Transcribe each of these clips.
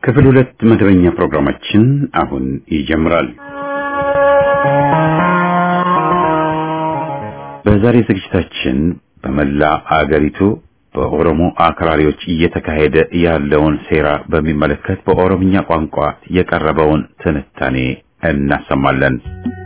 ክፍል ሁለት መደበኛ ፕሮግራማችን አሁን ይጀምራል። በዛሬ ዝግጅታችን በመላ አገሪቱ በኦሮሞ አክራሪዎች እየተካሄደ ያለውን ሴራ በሚመለከት በኦሮምኛ ቋንቋ የቀረበውን ትንታኔ እናሰማለን።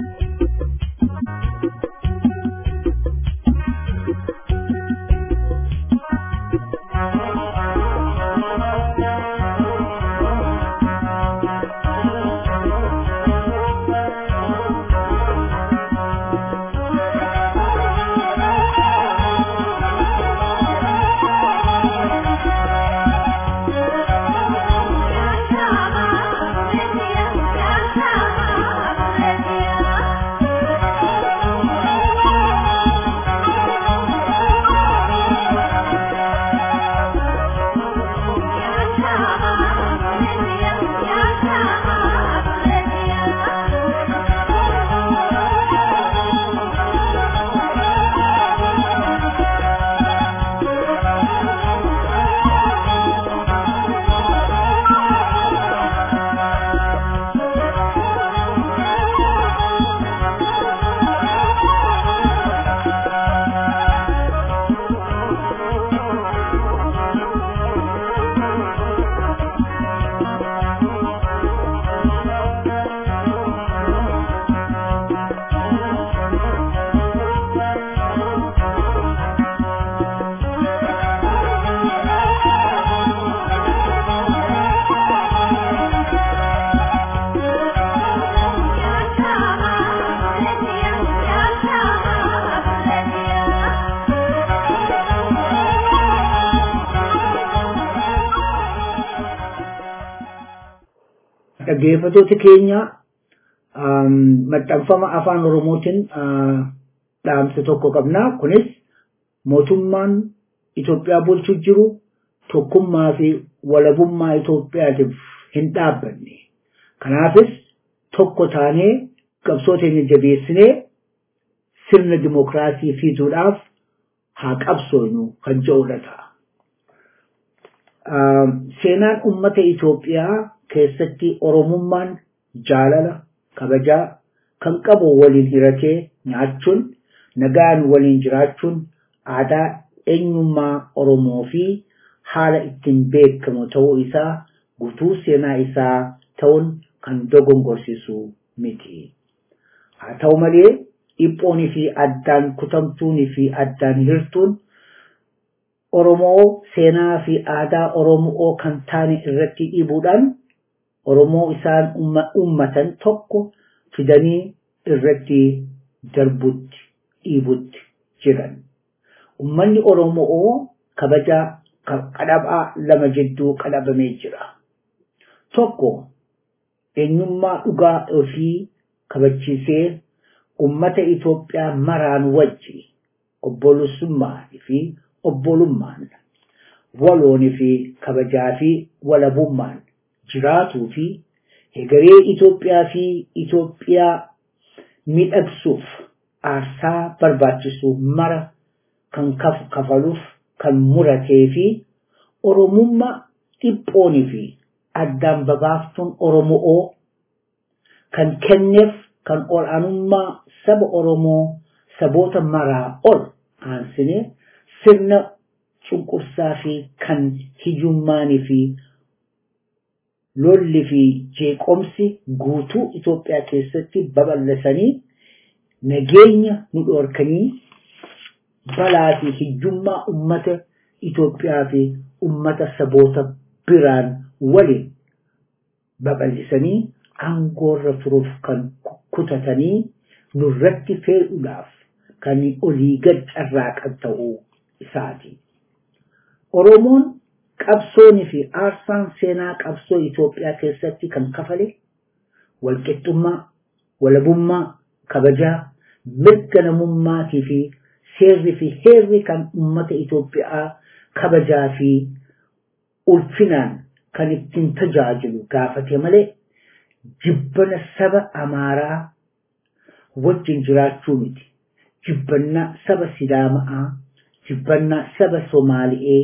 dhaggeeffatoota keenya maxxanfama afaan oromootiin dhaamsa tokko qabna kunis mootummaan Itoophiyaa bulchuu jiru tokkummaa fi walabummaa Itoophiyaatiif hin dhaabbanne kanaafis tokko taanee qabsoo teenya jabeessinee sirna dimokiraasii fiduudhaaf haa qabsoonu kan jedhudha ta'a. Seenaan uummata Itoophiyaa keessatti oromummaan jaalala kabajaa kan qabu waliin hiratee nyaachuun nagaan waliin jiraachuun aadaa eenyummaa oromoo fi haala ittiin beekamu ta'uu isaa guutuu seenaa isaa ta'uun kan dogongorsiisu miti. Haa ta'u malee dhiphoonii fi addaan kutamtuunii fi addaan hirtuun Oromoo seenaa fi aadaa Oromoo kan taane irratti dhiibuudhaan Oromoo isaan uummatan tokko fidanii irratti darbutti dhiibutti jiran. Uummanni Oromoo kabaja qadhabaa lama jidduu qadhabamee jira. Tokko eenyummaa dhugaa ofii kabachiisee uummata Itoophiyaa maraan wajji obbolusummaa fi obbolummaan waloonii fi kabajaa fi walabummaan jiraatuu fi hegeree Itoophiyaa fi Itoophiyaa miidhagsuuf aarsaa barbaachisu mara kan kafaluuf kan muratee fi Oromummaa dhiphoonii fi addaan babaaftuun Oromoo kan kenneef kan ol'aanummaa saba Oromoo saboota maraa ol aansine sirna cunqursaa fi kan hiyyummaanii fi lolli fi jeeqomsi guutuu Itoophiyaa keessatti babal'isanii nageenya nu dhorkanii balaa fi hiyyummaa ummata Itoophiyaa fi ummata saboota biraan waliin babal'isanii aangoorra turuuf kan kutatanii nurratti fe'uudhaaf kan olii gad carraaqan ta'uu isaati. Oromoon qabsoonii fi aarsaan seenaa qabsoo Itoophiyaa keessatti kan kafale walqixxummaa, walabummaa, kabajaa, mirga namummaatii fi seerri fi heerri kan uummata Itoophiyaa kabajaa fi ulfinaan kan ittiin tajaajilu gaafate malee jibbana saba Amaaraa wajjin jiraachuu miti. Jibbannaa saba Sidaamaa, jibbannaa saba Somaali'ee,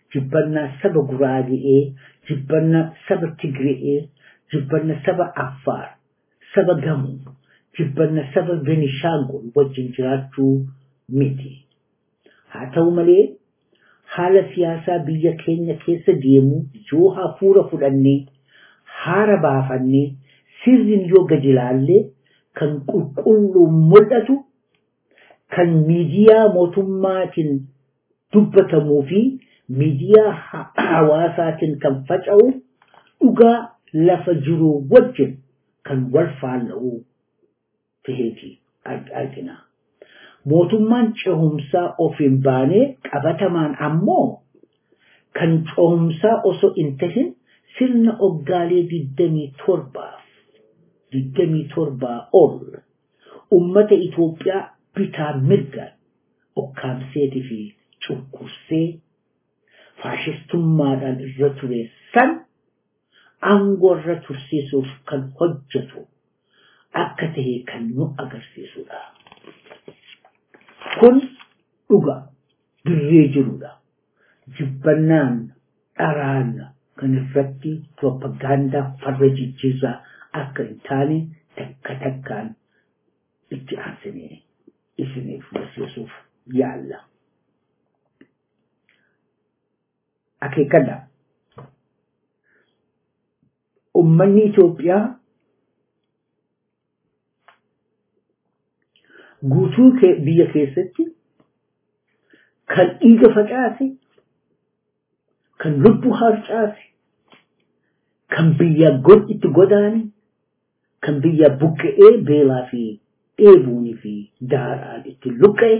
jibbannaa saba Guraagee, jibbannaa saba Tigree, jibbannaa saba Affaar, saba Gamoo, jibbannaa saba Benishaangul wajjin jiraachuu miti. Haa ta'u malee haala siyaasaa biyya keenya keessa deemu yoo hafuura fudhannee haara baafannee sirriin yoo gadi ilaallee kan qulqulluun mul'atu kan miidiyaa mootummaatiin dubbatamuu fi miidiyaa hawaasaatiin kan faca'u dhugaa lafa jiru wajjin kan wal faalla'u taheeti argina. Mootummaan cehumsaa of hin baanee qabatamaan ammoo kan cehumsaa osoo hin tahin sirna oggaalee digdamii torbaaf digdamii torbaa ol ummata Itoophiyaa bitaa mirgaan okkaamseetii fi cunqursee faashistummaadhaan irra ture san aangoo irra tursiisuuf kan hojjetu akka tahe kan nu agarsiisudha. Kun dhugaa dirree jirudha. Jibbannaan dharaan kan irratti propagaandaa farra jijjiirraa akka hin taane takka takkaan itti aansinee isiniif barsiisuuf yaalla. Akeekadha. Uummanni Itoophiyaa guutuu biyya keessatti kan dhiiga facaase, kan lubbuu harcaase, kan biyya god itti godaane, kan biyya buqqa'ee beelaa fi dheebuunii fi daaraan itti luqqa'e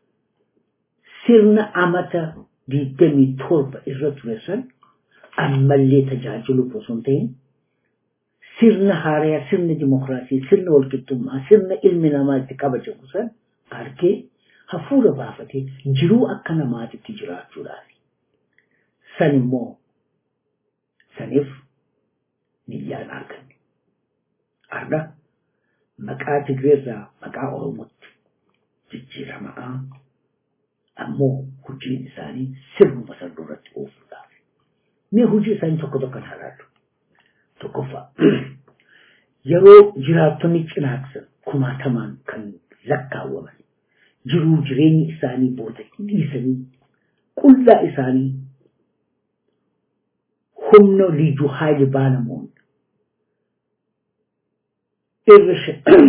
sirna amata digdamii torba irra ture san ammallee tajaajiluuf osoo hin ta'in sirna haarayaa, sirna dimokiraasii, sirna walqixxummaa, sirna ilmi namaa itti kabajamu san argee hafuura baafatee jiruu akka namaatitti jiraachuudhaaf. San immoo saniif niyyaan arganne. Arga maqaa Tigreerraa maqaa Oromootti jijjiiramaa ammoo hojiin isaanii sirnuma san duratti oofuudhaaf. Mee hojii isaanii tokko tokko ilaallu. Tokkoffaa yeroo jiraattonni cinaaksan kumaatamaan kan lakkaawwaman jiruu jireenyi isaanii booda dhiisanii qullaa isaanii humna liijuu haayili baanamuun irra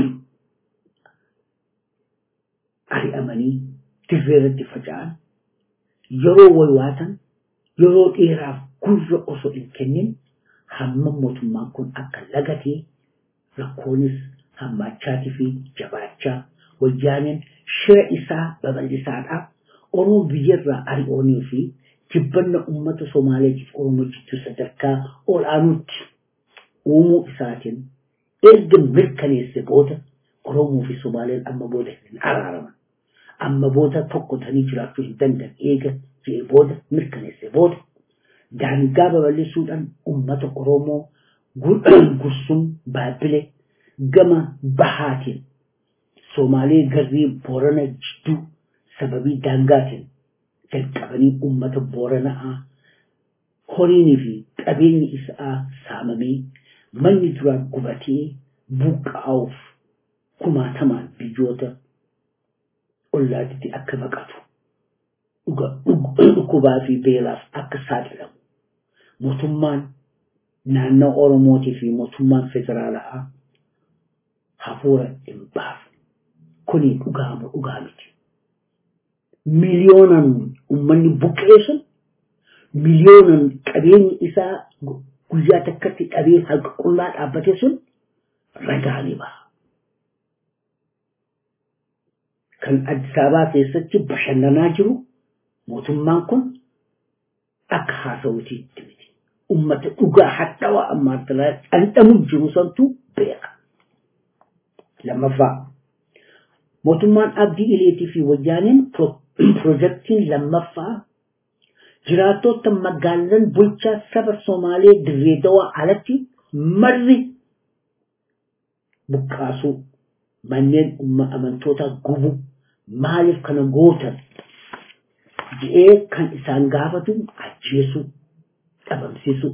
ari'amanii dirreerratti faca'an yeroo waywaatan yeroo dheeraaf gurra osoo hin kennin hamma mootummaan kun akka lagatee rakkoonis hammaachaatii fi jabaachaa wayyaaneen shira isaa babal'isaadhaaf Oromoo biyyarraa ari'oonii fi jibbanna uummata Somaaleetiif Oromoo jidduu sadarkaa ol'aanuutti uumuu isaatiin erga mirkaneesse booda Oromoo fi Somaaleen amma booda hin araaraman. Amma booda tokko ta'anii jiraachuu hin danda'an eega jedhee booda mirkaneesse booda daangaa babal'isuudhaan uummata Oromoo gursum baabile gama bahaatiin Somaalee garrii Boorana jidduu sababii daangaatiin jalqabanii uummata Booranaa horiinii fi qabeenyi isaa saamamee manni duraa gubatee buqqaa'uuf kumaatamaan biyyoota ollaatitti akka baqatu dhukkubaa fi beelaaf akka saaxilamu mootummaan naannoo Oromootii fi mootummaan federaalaa hafuura hin baasu. Kuni dhugaama dhugaa miti. Miliyoonan uummanni buqqee sun miliyoonan qabeenyi isaa guyyaa takkatti dhabee harka qullaa dhaabbate sun ragaa ni baha. Kan Addis Ababaa keessatti bashannanaa jiru mootummaan kun akka haasawutiitti miti. Uummata dhugaa hadhaawaa ammaa dhandhamu jiru santu beeka. Lammaffaa mootummaan abdii ileetii fi wayyaaneen piroojeektiin lammaffaa jiraattota magaalaan bulchaa saba Somaalee dirree dawaa alatti marri buqqaasuu manneen amantoota gubuu maaliif kana gootan je'ee kan isaan gaafatu ajjeesuu dhabamsiisuu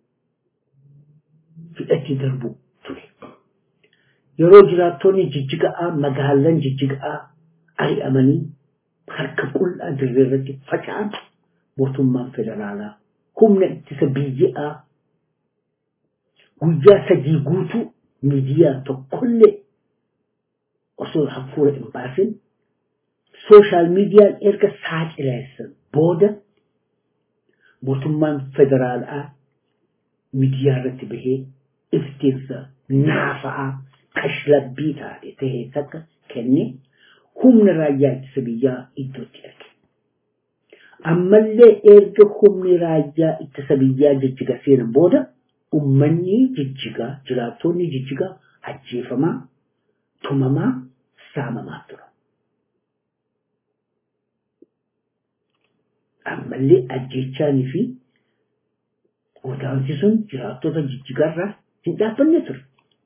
hidhatti darbu ture. Yeroo jiraattonni jijjiga'aa magaalan jijjiga'aa ari'amanii harka qullaa dirree irratti faca'an mootummaan federaalaa humna ittisa biyyaa guyyaa sadii guutuu miidiyaa tokkollee osoo hafuura hin baasin sooshaal miidiyaan erga saaxileessan booda mootummaan federaalaa miidiyaa irratti bahee iftiinsa naafa'aa kashlabbii taate tahee takka kenne humna raayyaa ittisa biyyaa iddootti erge. Ammallee erga humni raayyaa ittisa biyyaa jijjiga seenan booda ummanni jijjigaa jiraattonni jijjigaa ajjeefamaa tumamaa saamamaa tura. Ammallee ajjeechaanii fi godaansi sun jiraattota jijjigarraa hin dhaabbanne ture.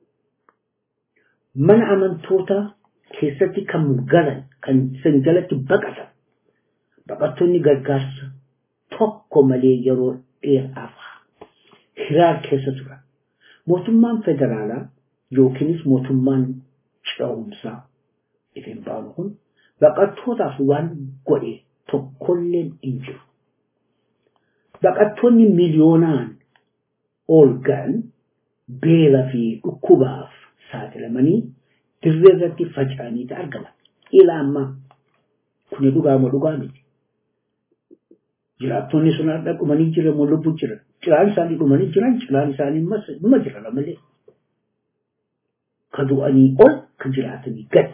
Mana amantootaa keessatti kan galan kan san jalatti baqatan baqattoonni gargaarsa tokko malee yeroo dheeraaf hiraar keessa turan. Mootummaan federaalaa yookiinis mootummaan ce'umsaa ittiin baanu kun baqattootaaf waan godhe tokkolleen hin jiru. Baqattoonni miliyoonaan ol ga'an beela fi dhukkubaaf saaxilamanii dirree irratti faca'anii argaman. Ila ammaa kuni dhugaama dhugaa miti. Jiraattonni sun har'a dhumanii jiran moo lubbuu jiran. Cilaan isaanii dhumanii jiran cilaan isaanii numa jiran malee. Ka du'anii ol ka jiraatanii gad.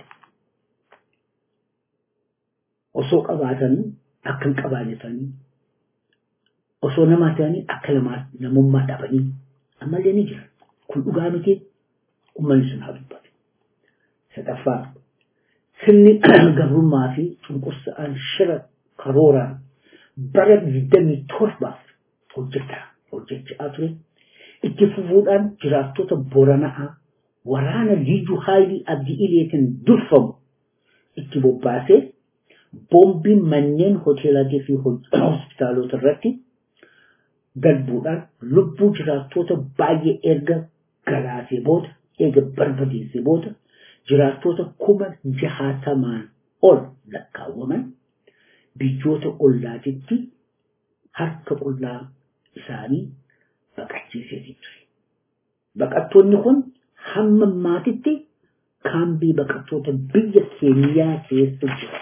Osoo qabaatanii akka hin qabaanne ta'anii osoo namaa ta'anii akka namummaa dhabanii ammallee ni jiran. Kun dhugaa miti uummanni sun haa dubbatu. Sadaffaa sirni gabrummaa fi cunqursa'aan shira karooraan bara digdamii torbaaf hojjetaa hojjechaa ture. Itti fufuudhaan jiraattota Boranaa waraana Liijuu Haayilii Abdii Ileetiin durfamu itti bobbaasee boombiin manneen hoteelaatii fi hospitaalota irratti darbuudhaan lubbuu jiraattota baay'ee erga galaasee booda erga barbadeessee booda jiraattota kuma jahaatamaan ol lakkaawwaman biyyoota ollaatitti harka qullaa isaanii baqachiisee ture. Baqattoonni kun hamma maatitti kaambii baqattoota biyya keeniyaa keessa jiran.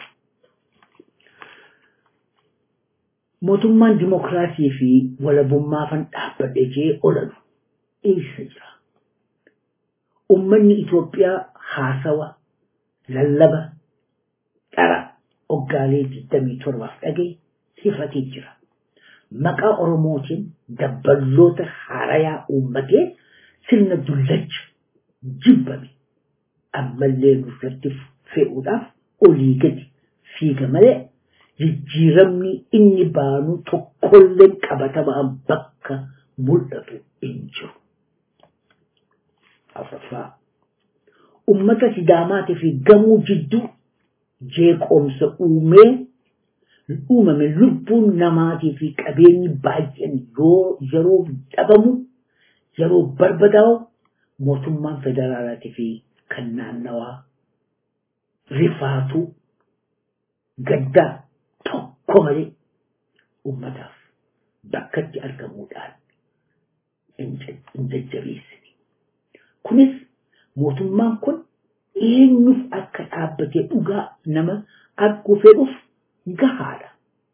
Mootummaan dimokiraasii fi walabummaafan dhaabbadhe jee ololu eessa jira? Uummanni Itoophiyaa haasawa, lallaba, dhara oggaalee 27 dhagee sifatee jira. Maqaa Oromootiin dabballoota haarayaa uummatee sirna dullacha jibbame ammallee nurratti fe'uudhaaf olii gadi fiiga malee jijjiiramni inni baanu tokkollee qabatamaan bakka mul'atu hin jiru. Afraffaa ummata sidaamaatii fi gamuu jidduu jeeqomsa uumee uumame lubbuun namaatii fi qabeenyi baay'een yoo yeroo dhabamu yeroo barbadaa'u mootummaan federaalaatii fi kan naannawaa rifaatu gaddaa tokko malee ummataaf bakkatti argamuudhaan hin jajjabeessine. Kunis mootummaan kun eenyuuf akka dhaabbatee dhugaa nama arguu fedhuuf gahaadha.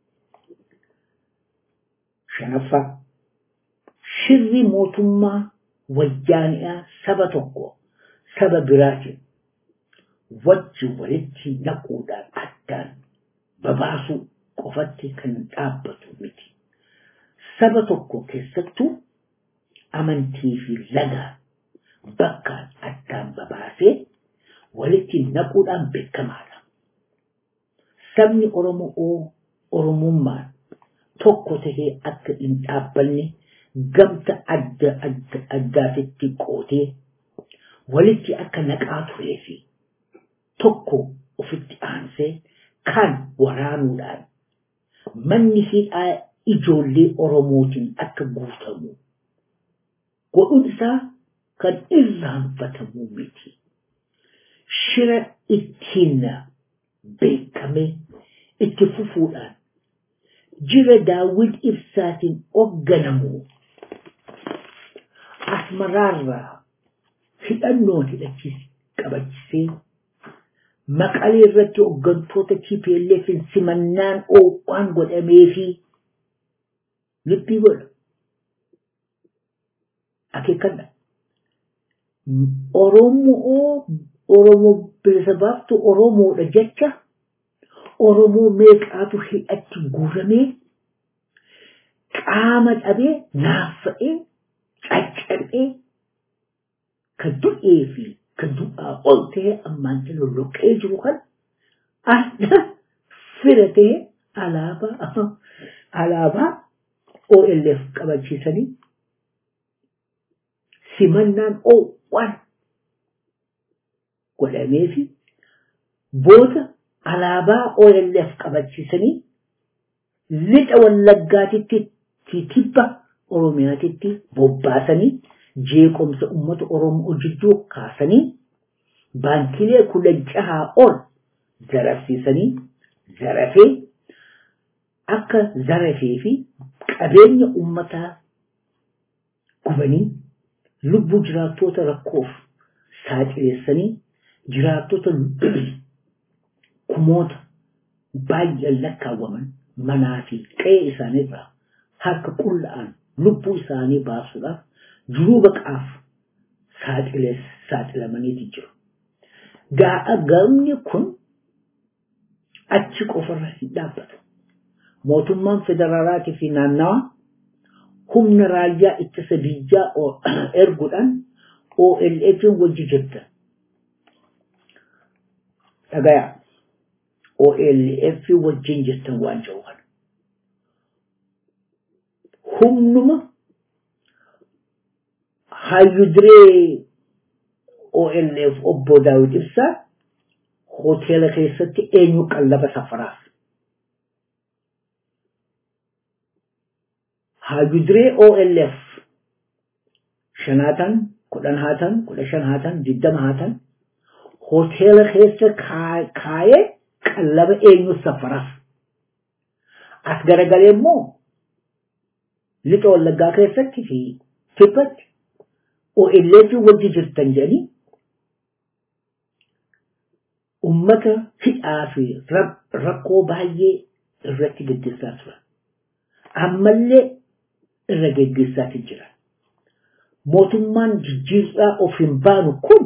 Shanaffaa shirri mootummaa wayyaani'aa saba tokko saba biraatiin wajji walitti naquudhaan addaan babaasuu qofatti kan dhaabbatu miti. Saba tokko keessattuu amantii fi lagaa bakkaan addaan babaasee walitti naquudhaan beekamaadha. Sabni Oromoo Oromummaan tokko tahee akka hin dhaabbanne gamta adda adda addaatitti qootee walitti akka naqaa turee fi tokko ofitti aansee kan waraanuudhaan manni hidhaa ijoollee Oromootiin akka guutamu godhuun isaa kan irraanfatamu miti. Shira ittiin beekame itti fufuudhaan jira daawwit ibsaatiin hoogganamu asmaraarraa hidhannoon hidhachiis qabachisee maqalee irratti hooggantoota TPLF simannaan oowwaan godhamee fi lubbii godha. Akeekkadha. Oromoo Oromoo bilisa baaftu Oromoodha jecha Oromoo meeqaatu hidhatti guuramee qaama dhabee naaffa'ee caccabee kan du'ee fi kan du'aa ol ta'e ammaan lolloqee jiru kan adda fira ta'e alaabaa alaabaa OLF qabachiisanii simannaan oowwan godhamee fi booda alaabaa OLF qabachiisanii lixa wallaggaatitti tibba Oromiyaatitti bobbaasanii jeequmsa uummata Oromoo jidduu kaasanii baankilee kudha jahaa ol zarafsiisanii zarafee akka zarafee fi qabeenya uummataa gubanii lubbuu jiraattoota rakkoof saaxileessanii jiraattota kumoota baay'een lakkaawwaman manaa fi qe'ee isaaniirraa harka qulla'an lubbuu isaanii baasuudhaaf jiruu baqaaf saaxilamaniiti jiru. Gaa'a gamni kun achi qofarra hin dhaabbatu. Mootummaan federaalaatii fi naannawaa humna raayyaa ittisa biyyaa erguudhaan OLF wajji jirtan. Dhagayaa. OLF wajjin jirtan waan jiru kana. Humnuma hayyudiree OLF obbo Daawit Ibsaa hoteela keessatti eenyu qallaba safaraaf. Hayyudiree OLF shanaatan, kudhan haatan, kudha shan haatan, digdama haatan hoteela keessa kaayee qallaba eenyu safaraaf. As garagalee immoo lixa wallaggaa keessatti fi kibbatti OLF wajji jirtan jedhanii ummata hidhaa fi rakkoo baay'ee irratti gaggeessaa turan. Ammallee irra gaggeessaati jira. Mootummaan jijjiirraa of hin baanu kun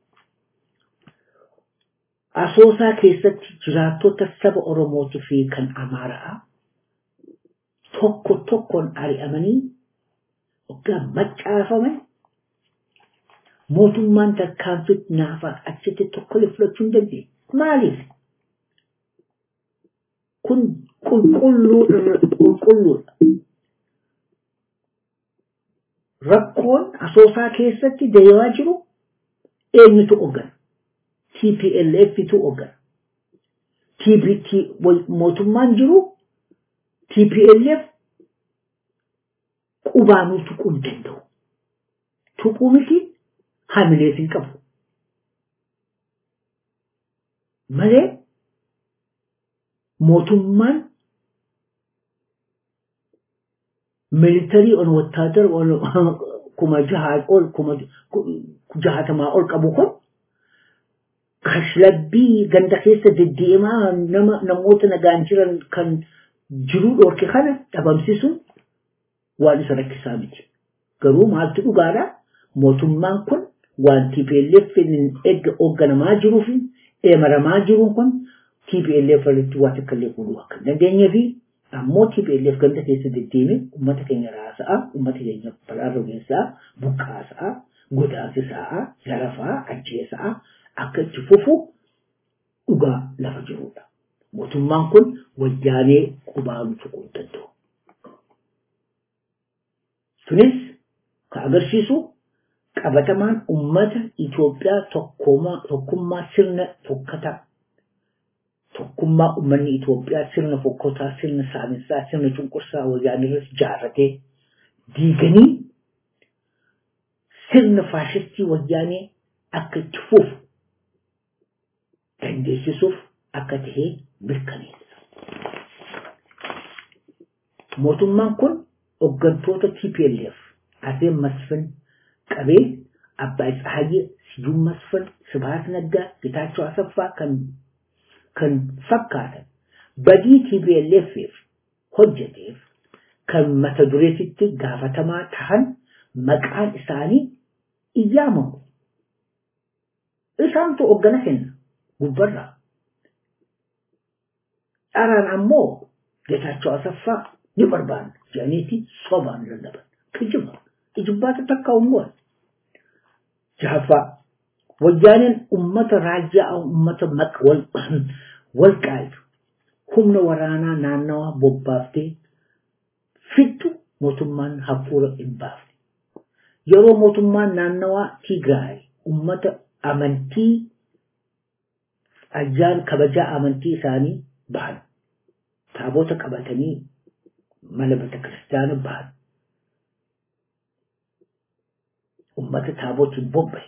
asoosaa keessatti jiraattota saba Oromootii fi kan Amaaraa tokko tokkoon ari'amanii waggaa maccaafaman mootummaan tarkaanfitti naafaa achitti tokkolee fudhachuu hin dandeenye. Maaliif? Kun qulqulluudha. Rakkoon asoosaa keessatti deemaa jiru eenyutu hoggana? TPLFtu hoggana. TBT mootummaan jiru TPLF qubaanuu tuquu hin danda'u. Tuquu miti hamilees hin qabu. Malee mootummaan militarii on wattaadar kuma jahaa ol kuma jahatamaa ol qabu kun kashlabbii ganda keessa deddeemaa nama namoota nagaan jiran kan jiruu dhorke kana dhabamsiisuun waan isa rakkisaa miti. Garuu maaltu dhugaadha? Mootummaan kun waan TPLF eegga hoogganamaa jiruu fi eemaramaa jiruun kun TPLF irratti waan akka illee fuudhuu akka hin dandeenye fi ammoo TPLF ganda keessa deddeeme uummata keenya raasa'a, uummata keenya balaarra geessaa, buqqaasa'a, godaansisa'a, zarafaa, ajjeesa'a akka itti fufu dhugaa lafa jirudha. Mootummaan kun wayyaanee qubaanu tuquu hin danda'u. Sunis kan agarsiisu qabatamaan ummata Itoophiyaa tokkummaa sirna tokkataa tokkummaa uummanni Itoophiyaa sirna fokkotaa, sirna saaminsaa, sirna cunqursaa wayyaanee irratti jaarratee diiganii sirna faashistii wayyaanee akka itti fufu dandeessisuuf akka tahee mirkaneessa. Mootummaan kun hooggantoota TPLF Aseen Masfin qabee Abbaa Tsahayyee Siyuun Masfin Sibahat Naggaa Getaachoo Asaffaa kan kan fakkaatan badii TPLF'if hojjeteef kan mata dureetitti gaafatamaa tahan maqaan isaanii iyyaamamu. Isaantu hoggana kenna gubbarraa. Dharaan ammoo Getaachoo Asaffaa ni barbaanna jedhaniiti sobaan lallaban. Kijiba. Ijibbaata takka ummuun. Jahaffaa. Wayyaaneen ummata raajyaa ummata wal qaayitu humna waraanaa naannawaa bobbaaftee fittu mootummaan hafuura hin baafne. Yeroo mootummaan naannawaa Tigraay ummata amantii ajjaan kabajaa amantii isaanii bahan. Taabota qabatanii mana bata kiristaana bahan. Ummata taabotiin bobbaye.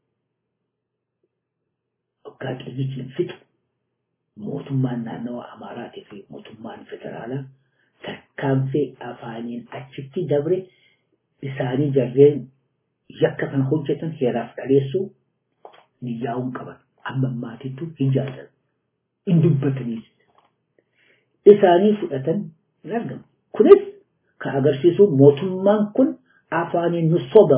waggaa qiyyitiin fixu mootummaan naannawa Amaaraatii fi mootummaan federaalaa tarkaanfii afaaniin achitti dabre isaanii jarreen yakka kan hojjetan heeraaf dhaleessuu niyyaa'uun qaban amma maatittu hin jaallatan hin dubbataniis isaanii fudhatan hin argamu. Kunis kan agarsiisu mootummaan kun afaaniin nu soba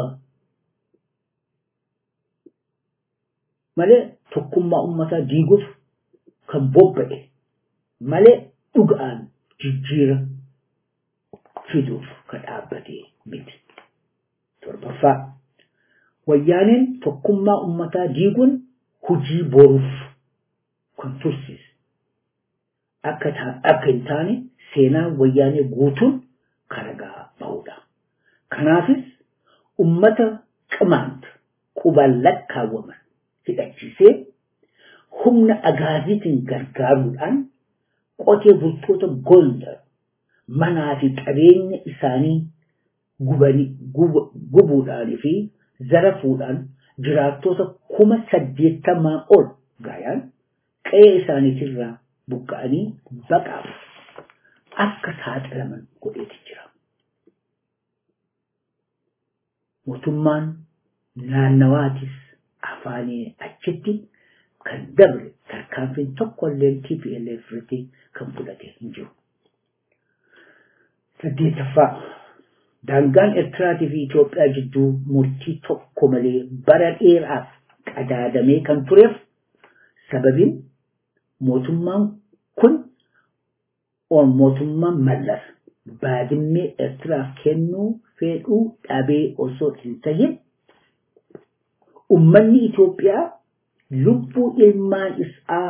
malee tokkummaa uummataa diiguuf kan bobba'e malee dhugaan jijjiira fiduuf kan dhaabbate miti. Torbaffaa wayyaaneen tokkummaa uummataa diiguun hujii boruuf kan tursiise. Akka hin taane seenaan wayyaanee guutuun karagaa bahudha. Kanaafis uummata qimaanta qubaan lakkaawwaman hidhachiisee humna agaaziitiin gargaaruudhaan qotee bultoota Gondar manaa fi qabeenya isaanii gubuudhaanii fi zarafuudhaan jiraattota kuma saddeettamaa ol gaayaan qe'ee isaaniitirraa buqqa'anii baqaaf akka saaxilaman godheeti jira. Mootummaan naannawaatis afaanii achitti kan dabre tarkaanfiin tokkollee TPLF irratti kan fudhate hin jiru. Saddeetaffaa daangaan Eertiraatii fi Itoophiyaa jidduu murtii tokko malee bara dheeraaf qadaadamee kan tureef sababiin mootummaan kun mootummaan mallas baadimmee Eertiraaf kennuu fedhuu dhabee osoo hin tahin ummanni Itoophiyaa lubbuu ilmaan isaa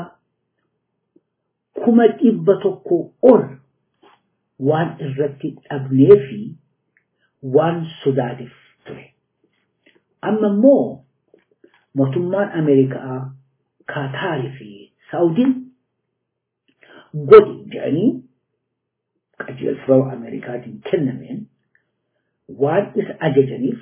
kuma dhibba tokko ol waan irratti dhabnee fi waan sodaateef ture. Amma immoo mootummaan Ameerikaa, Kaataarii fi Saawudiin godhi jedhanii qajeelfama Ameerikaatiin kennameen waan isa ajajaniif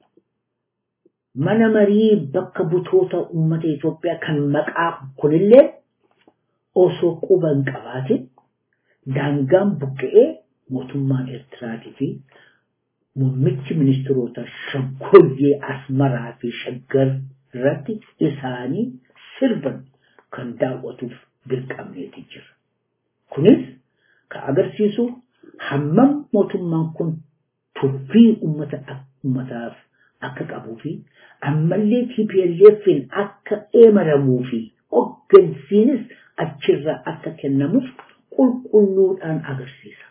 mana marii bakka butoota uummata Itoophiyaa kan maqaa kunillee osoo quba hin qabaatin daangaan buqqa'ee mootummaan Eertiraatii fi muummichi ministeerota shaggooyyee Asmaraa fi Shaggar irratti isaanii sirban kan daawwatuuf dirqamneeti jira. Kunis kan agarsiisu hammam mootummaan kun tuffii uummataaf akka qabuu fi ammallee TPLFin akka eemaramuu fi hoggansiinis achirraa akka kennamuuf qulqulluudhaan agarsiisa.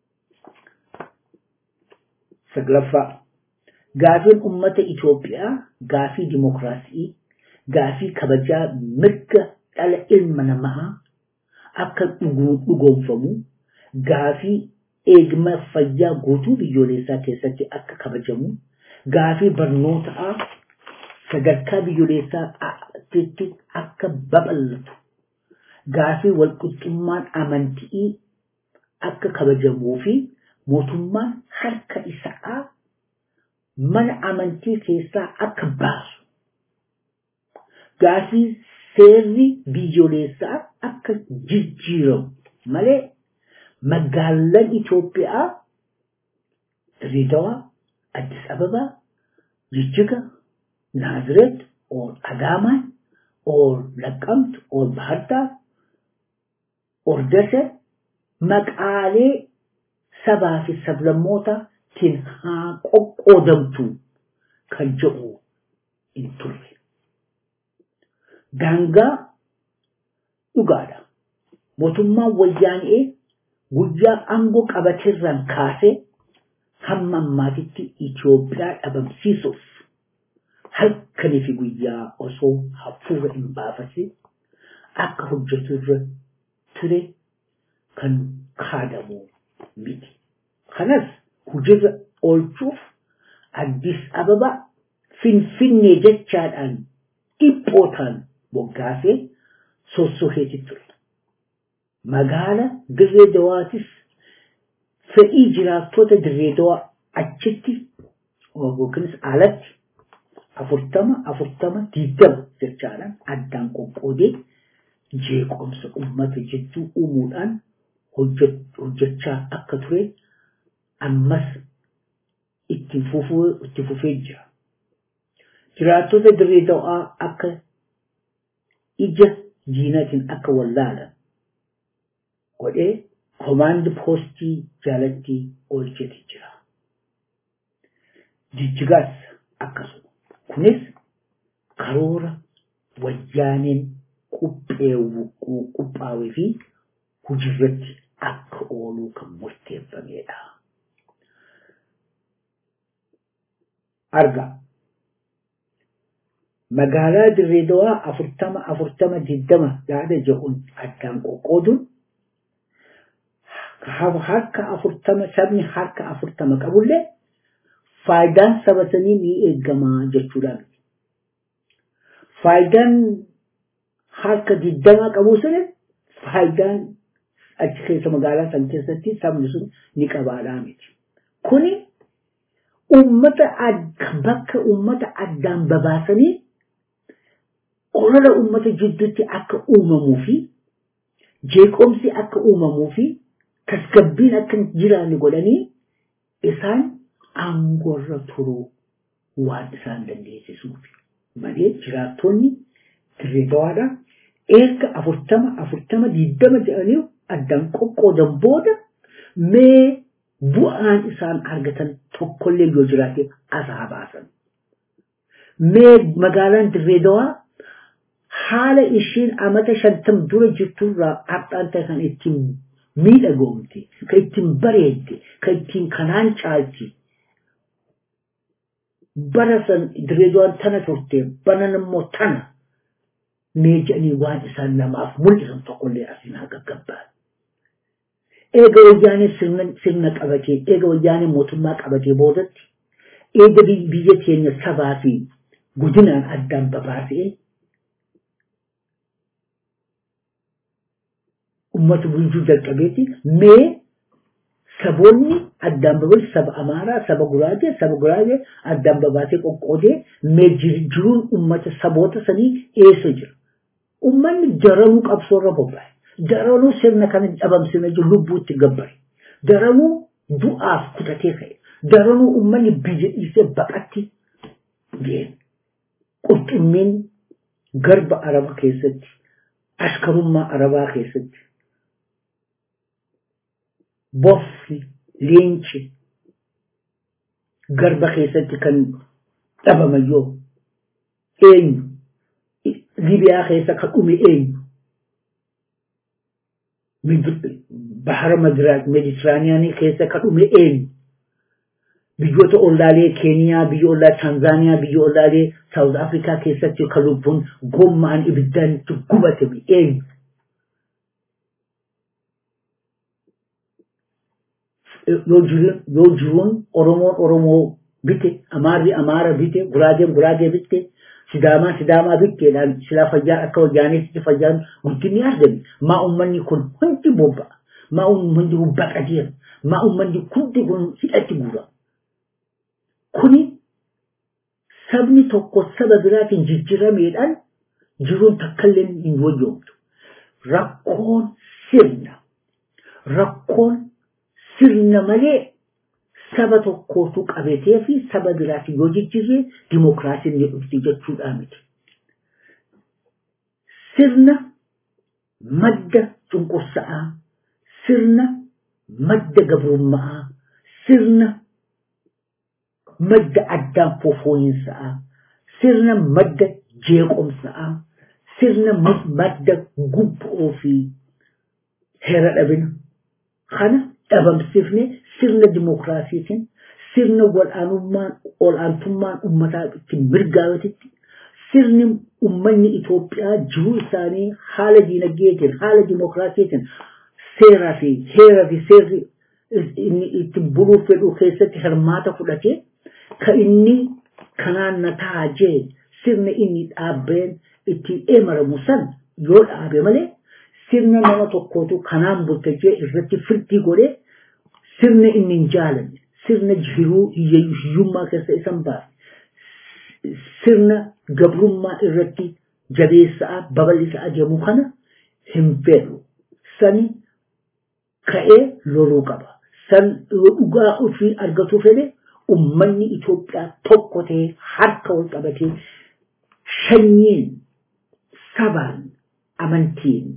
Saglaffaa gaafiin uummata Itoophiyaa gaafii dimokiraasii gaafii kabajaa mirga dhala ilma namaa akka dhugoomfamu gaafii eegma fayyaa guutuu biyyoolessaa keessatti akka kabajamu gaafii barnootaa sadarkaa biyyoolessaatti akka babal'atu gaafii walqixxummaan amantii akka kabajamuu fi mootummaan harka isaa mana amantii keessaa akka baasu gaafii seerri biyyoolessaa akka jijjiiramu malee magaalaan Itoophiyaa Dirreedawaa, Addis Ababaa, Jijjiga, Naazireet, or Adaamaan, or Laqqamtu, or Bahardaar, or Dasar maqaalee sabaa fi sablammootaan haa qoqqoodamtu kan jedhu hin turre. Daangaa dhugaadha. Mootummaan wayyaanee guyyaa aangoo qabateerraan kaasee hamma ammaatitti Itoophiyaa dhabamsiisuuf halkanii fi guyyaa osoo hafuura hin baafatin akka hojjetu irra ture kan kaadamu miti. Kanas hojiirra oolchuuf Addis Ababa Finfinnee jechaadhaan dhiphootaan moggaasee sossoheeti ture. Magaala Dirree Dawaatis fedhii jiraattota Dirree Dawaa achitti yookiinis alatti afurtama afurtama digdama jechaadhaan addaan qoqqoodee jeequmsa uummata jidduu uumuudhaan hojjechaa akka ture ammas itti fufee jira. Jiraattota dirree dawaa akka ija diinatiin akka wallaalan godhee komaandi poostii jalatti oolcheti jira. Jijjigaas akkasuma. Kunis karoora wayyaaneen qophaa'ee fi hojiirratti akka ooluu kan murteeffamedha. Arga. Magaalaa Dirree Dawaa afurtama afurtama digdama yaada jedhuun addaan qoqqooduun harka afurtama sabni harka afurtama qabullee faayidaan saba sanii ni eegama jechuudha. Faayidaan harka digdama qabu sana faayidaan achi keessa magaalaa san keessatti sabni sun ni qabaadhaa miti. Kuni ummata bakka ummata addaan babaasanii olola ummata jidduutti akka uumamuu fi jeeqomsi akka uumamuu fi tasgabbiin akka hin jiraanne godhanii isaan aangoorra turuu waan isaan dandeessisuuf malee jiraattonni dirree dawaadha erga afurtama afurtama diddama jedhanii addaan qoqqoodan booda mee bu'aan isaan argatan tokkollee yoo jiraate asaa baasan. Mee magaalaan dirree dawaa haala ishiin amata shantam dura jirturraa har'aan ta'e kan ittiin miidhagoomte, kan ittiin bareedde, kan ittiin kanaan caalti. Bara san dirree dawaan tana turte, banan immoo tana. Mee jedhanii waan isaan namaaf mul'isan tokkollee asiin haa gaggabbaan. eega wayyaanee sirna qabatee eega wayyaanee mootummaa qabatee boodatti eega biyya keenya sabaa fi guddinaan addaan babaasee ummata bulchuu jalqabeeti mee saboonni addaan babaase saba amaaraa saba guraagee saba guraagee addaan babaasee qoqqoodee mee jiruun ummata saboota sanii eessa jira ummanni daranuu qabsoorra bobba'e daranuu sirna kana dhabamsina jiru lubbuutti gabbare daranuu du'aaf kutatee ka'e daranuu ummanni biyya dhiisee baqatti deeme qurxummiin garba araba keessatti ashkarummaa arabaa keessatti boffi leenci garba keessatti kan dhabamayyoo eenyu libiyaa keessa kan dhume eenyu bahara meditiraaniyaanii keessa kan dhume eenyu biyyoota ollaalee keeniyaa biyya ollaa taanzaaniyaa biyya ollaalee saawuz afrikaa keessatti kan lubbuun gommaan ibiddaan gubatame eenyu yoo jiruun oromoon oromoo bite amaarri amaara bite guraageen guraagee bite sidaamaa sidaamaa bikkeedhaan silaa fayyaan akka wayyaaniitti fayyaan guddinni argame maa ummanni kun hundi bobba'a maa ummanni kun baqateera maa ummanni hundi kun hidhatti guura kuni sabni tokko saba biraatiin jijjirameedhaan jiruun takkallee hin wayyoomtu rakkoon sirna rakkoon sirna malee saba tokkootu qabatee fi saba biraati yoo jijjiirre dimokiraasiin ni dhufti jechuudha miti. Sirna madda cunqursa'aa, sirna madda gabrummaa, sirna madda addaan fofooyinsaa, sirna madda jeequmsaa, sirna madda gubboo fi heera dhabina. Kana dhabamsifne sirna dimokiraasiitiin sirna wal'aanummaan ol'aantummaan uummataa ittiin mirgaawatitti sirni uummanni Itoophiyaa jiruu isaanii haala diinagdeetiin haala dimokiraasiitiin seeraa fi heeraa fi seerri inni ittiin buluuf fedhu keessatti hirmaata fudhatee kan inni kanaan na ta'a jee sirna inni dhaabbeen ittiin eemaramu san yoo dhaabe malee sirna nama tokkootu kanaan bultee irratti firdii godhee sirna inni hin jaalanne sirna jiruu hiyyummaa keessa isan baase sirna gabrummaa irratti jabeessaa babal'isaa adeemu kana hin fedhu sani ka'ee loluu qaba san dhugaa ofii argatu fedhe ummanni Itoophiyaa tokko ta'ee harka wal qabatee sanyiin sabaan amantiin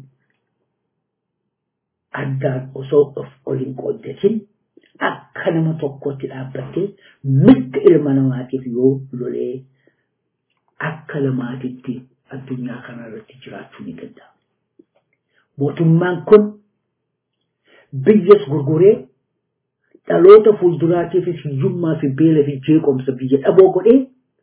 addaan osoo of oliin qooddatin akka nama tokkotti dhaabbattee mirga ilma namaatiif yoo lolee akka lamaatitti addunyaa kanarratti jiraachuu ni danda'a. Mootummaan kun biyyas gurguree dhaloota fuulduraatiifis hiyyummaa fi beela fi jeequmsa biyya dhaboo godhee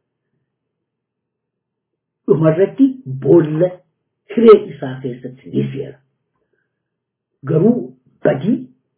dhumarratti boolla hiree isaa keessatti ni seera. Garuu badii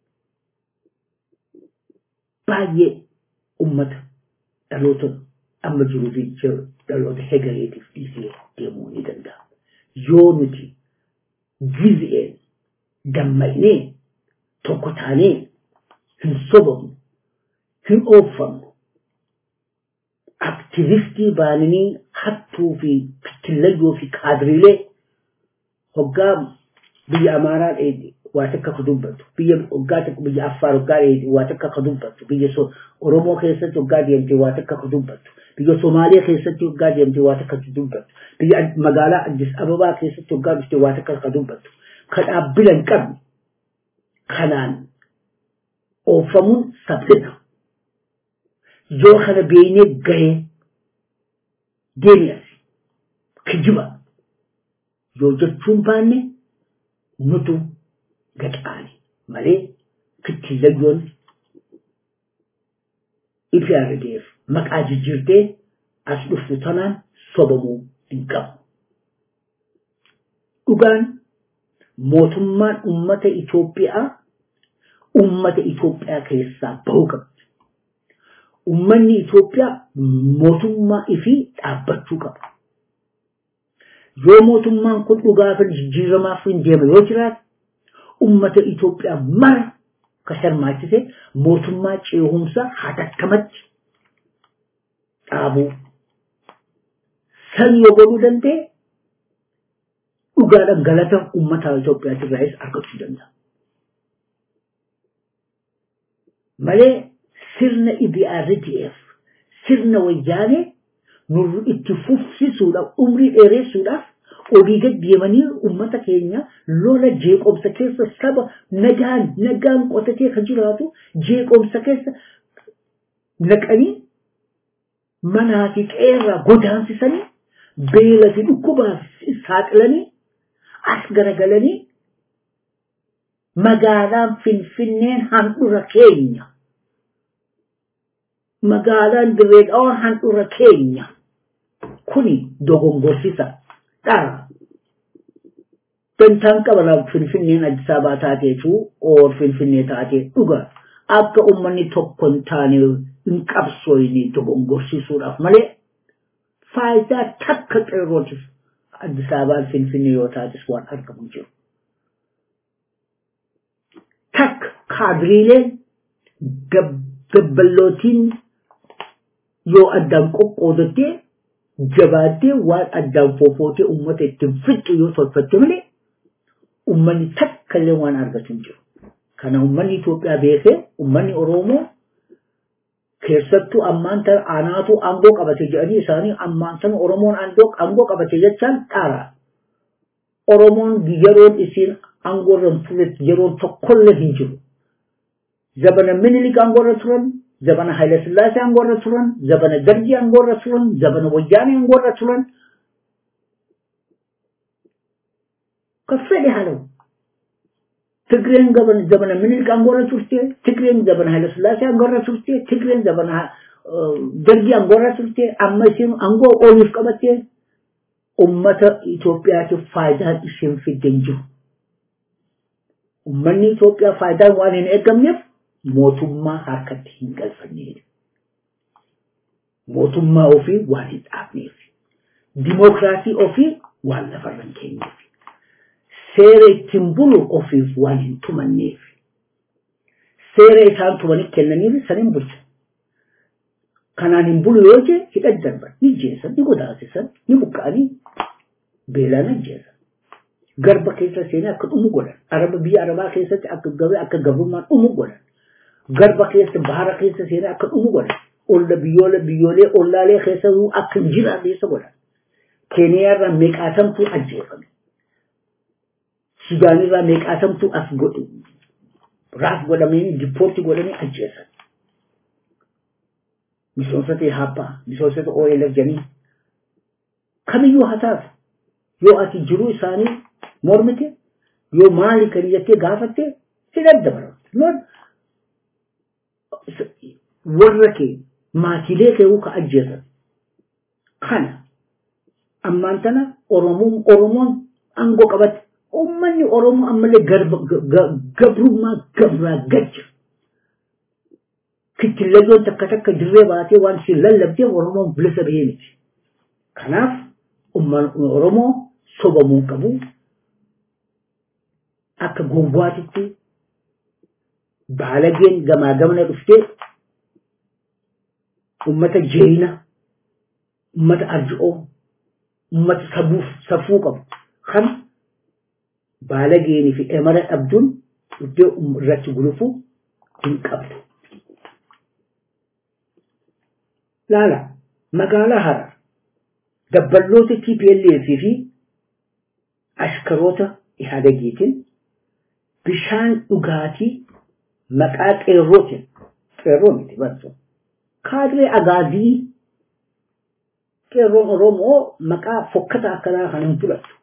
baay'ee ummata dhaloota amma jiruu fi dhaloota hegareetiif dhiisee deemuu ni danda'a. Yoo nuti gizeen dammaqnee tokko taanee hin sobamnu hin oofamnu aktivistii baananii hattuu fi kittillayyoo fi kaadiriilee hoggaa biyya amaaraa dheedhe waa takka ka dubbatu biyya hoggaa takka biyya affaar hoggaa dheedhe waa takka ka dubbatu biyya oromoo keessatti hoggaa deemte waa takka ka dubbatu biyya somaaliyaa keessatti hoggaa deemte waa takka ka dubbatu biyya magaalaa addis ababaa keessatti hoggaa dhufte waa takka ka dubbatu ka dhaabbila hin qabne kanaan oofamuun saphina yoo kana beeynee gahee deemi as kijiba yoo jechuun baanne nutu gaxaani malee kittillayyoon ifi argeef maqaa jijjiirtee as dhuftu tanaan sobamuu hin qabu. Dhugaan mootummaan ummata Itoophiyaa ummata Itoophiyaa keessaa bahuu qabdi. Ummanni Itoophiyaa mootummaa ifii dhaabbachuu qaba. Yoo mootummaan kun dhugaa fi jijjiiramaaf hin deema yoo jiraate ummata Itoophiyaa mara ka hirmaachise mootummaa ceehumsa hatattamatti dhaabuu. San yoo godhuu danda'e dhugaadhaan galata ummata Itoophiyaa irraas argachuu danda'a. Malee sirna IBRDF sirna wayyaanee nurri itti fufsisuudhaaf umrii dheeressuudhaaf olii gad deemanii ummata keenya lola jeeqomsa keessa saba nagaan nagaan qotatee kan jiraatu jeeqomsa keessa naqanii manaa fi qeerraa godaansisanii beela fi dhukkubaaf saaxilanii as garagalanii magaalaan finfinneen handhura keenya magaalaan dirree dhawaan handhura keenya kuni dogongorsisa dhara dantaan qabala finfinneen Addis Ababaa taateetu oor finfinnee taatee dhuga akka ummanni tokko hin taane hin qabsooyne dogongorsisuudhaaf malee faayidaa takka qeerrootiif Addis Ababaan Finfinnee yoo taates waan argamu jiru. Takka kaadiriileen gabballootiin yoo addaan qoqqoodattee jabaattee waan addaan foofootee uummata ittiin fixxu yoo tolfatte malee uummanni takka illee waan argatu hin jiru. Kana uummanni Itoophiyaa beekee uummanni Oromoo keessattuu ammaan tana anaatu aangoo qabate jedhanii isaanii ammaan tana Oromoon aangoo qabate jechaan dhaara. Oromoon yeroon isiin aangoo irra turetti yeroon tokkollee hin jiru. Zabana Minilik aangoo irra turan, zabana Haile Sillaasee aangoo irra turan, zabana Dargii aangoo irra turan, zabana Wayyaanee aangoo irra turan. Kan fedhe haa ta'u. ትግሬን ዘመነ ምኒልክ አንጎረ ቱርቴ ትግሬን ዘመነ ኃይለ ሥላሴ አንጎረ ቱርቴ ትግሬን ዘመነ ደርጊ አንጎረ ቱርቴ አመሲኑ አንጎ ኦሊፍ ቀበቴ ኡመተ ኢትዮጵያቲፍ ፋይዳን ኢሽን ፊደን ጅሩ ኡመኒ ኢትዮጵያ ፋይዳን ዋን hin eegamneef mootummaa harkatti hin galfanne mootummaa ofii waan hin dhaabneef dimookiraasii ofii waan lafarra hin keenyeef seera ittiin bulu ofiif waan hin tumanneef seera isaan tumanii kennaniif san hin bulcha. Kanaan hin bulu yoo jee hidhan darban ni jeesan ni godaasisan ni buqqa'anii beelaan ajjeesan. Garba keessa seenee akka dhumu godhan. Araba biyya Arabaa keessatti akka gabee akka gabrummaan dhumu godhan. Garba keessa bahara keessa seenee akka dhumu godhan. Olla biyyoolee biyyoolee ollaalee keessa akka hin jiraanneessa godhan. Keeniyaarraa meeqaatamtuu ajjeefame. Sudaanirraa meeqaatamtu as godhu raaf godhamanii dippoorti godhanii ajjeesan. Misoomsota Ihaappaa, misoomsota OLF jedhanii kamiyyuu haa taatu yoo ati jiruu isaanii mormite yoo maali kan jettee gaafatte si daddabaru. Warra kee maatiilee kee ka ajjeesan. Kana ammaan tana Oromoon aangoo qabatte ummanni oromoo ammallee gabrummaa gabraa gacha kittillayyoon takka takka dirree baatee waan isin lallabdeef oromoon bilisa bahee miti kanaaf ummanni oromoo sobamuu qabu akka gowwaatitti baalageen gamaa gamana dhuftee ummata jeeyina ummata arji'oo ummata sabuuf safuu qabu kan baalageenii fi emara dhabduun iddoo irratti gulufu hin qabdu. Laala magaalaa Harar dabballoota TPLF fi ashkaroota Ihadagiitiin bishaan dhugaatii maqaa qeerrootiin qeerroo miti barsu kaadiree agaazii qeerroon Oromoo maqaa fokkata akkanaa kan hin fudhattu.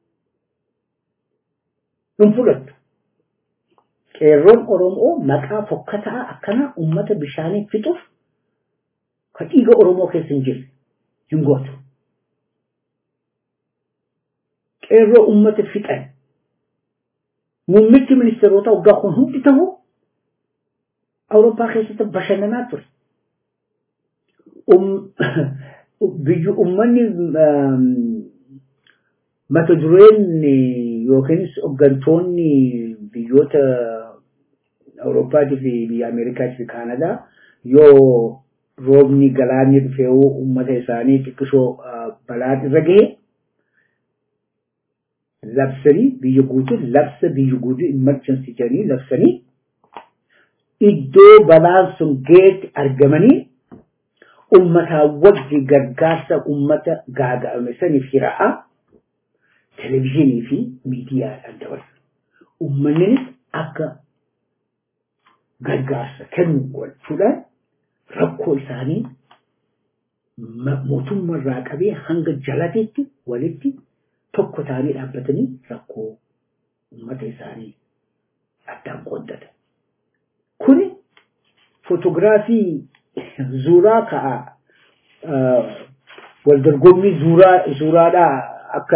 hin fudhattu. Qeerroon Oromoo maqaa fokkataa akkanaa uummata bishaanii fixuuf kan dhiiga Oromoo keessa hin jirre hin gootu. Qeerroo uummata fixan muummichi ministeerota waggaa kun hundi ta'u Awurooppaa keessatti bashannanaa ture. Biyyi uummanni mata dureen yookiinis hooggantoonni biyyoota Awurooppaatii fi biyya Ameerikaatii fi Kaanadaa yoo roobni galaanni dhufee uummata isaanii xiqqisoo balaan irra gahe labsanii biyya guutuu labsa biyya guutuu emergency jedhanii labsanii iddoo balaan sun geetti argamanii ummataa wajji gargaarsa ummata gaaga'ame saniif hira'aa televizyiinii fi miidiyaadhaan dabarsa. Uummannis akka gargaarsa kennu gochuudhaan rakkoo isaanii mootummaa irraa qabee hanga jalatiitti walitti tokko ta'anii dhaabbatanii rakkoo uummata isaanii addaan qooddata. Kuni footogiraafii suuraa ka'a waldorgommii suuraa suuraadhaa akka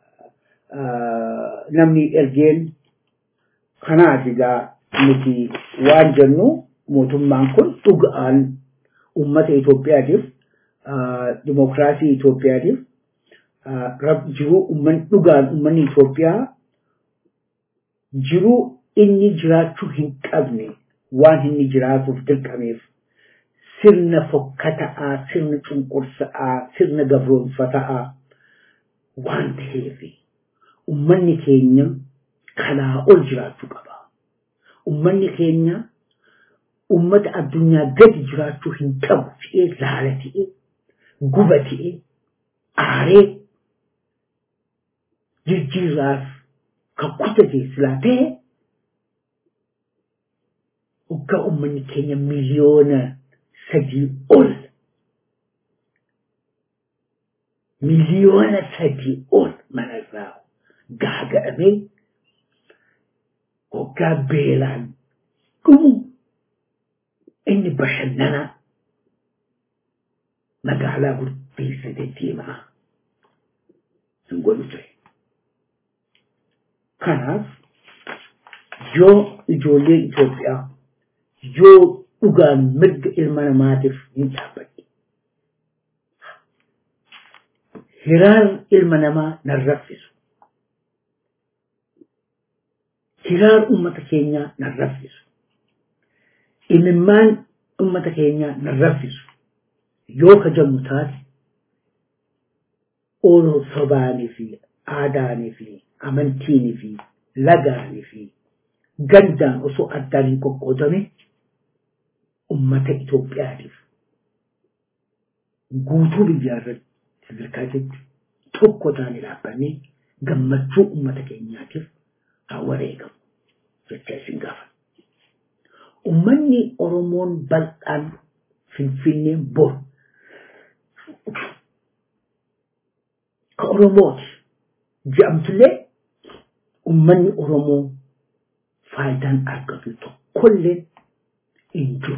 namni ergeen kanaaf egaa nuti waan jennu mootummaan kun dhugaan uummata Itoophiyaatiif dimokiraasii Itoophiyaatiif jiruu uummanni dhugaan uummanni Itoophiyaa jiruu inni jiraachuu hin qabne waan inni jiraatuuf dirqameef sirna fokkataa sirna cunqursaa sirna gabroonfataa waan ta'eef ummanni keenya kanaa ol jiraachuu qaba. Ummanni keenya ummata addunyaa gadi jiraachuu hin qabu ta'ee laala ta'ee guba ta'ee aaree jijjiirraaf kan kutate silaa ta'e waggaa ummanni keenya miliyoona sadii ol miliyoona sadii ol manarraa gaaga'amee waggaa beelaan dhumu inni bashannana magaalaa gurbeessate deemaa hin godhu ture. Kanaaf yoo ijoollee Itoophiyaa yoo dhugaan mirga ilma namaatiif hin dhaabbanne hiraan ilma namaa nan raffisu. Hiraan ummata keenyaa nan raffisu. Imimmaan ummata keenyaa nan raffisu. Yoo kajamu taate ooluu sobaanii fi aadaanii fi amantiinii fi lagaanii fi gandaan osoo addaan hin qoqqoodame ummata Itoophiyaatiif guutuu biyyaa irratti sadarkaa jetti tokko taane dhaabbannee gammachuu ummata keenyaatiif haa wareegamu jecha isin gaafa. Ummanni Oromoon bal'aan Finfinnee bor ka Oromooti jedhamtullee ummanni Oromoo faayidaan argatu tokkollee hin jiru.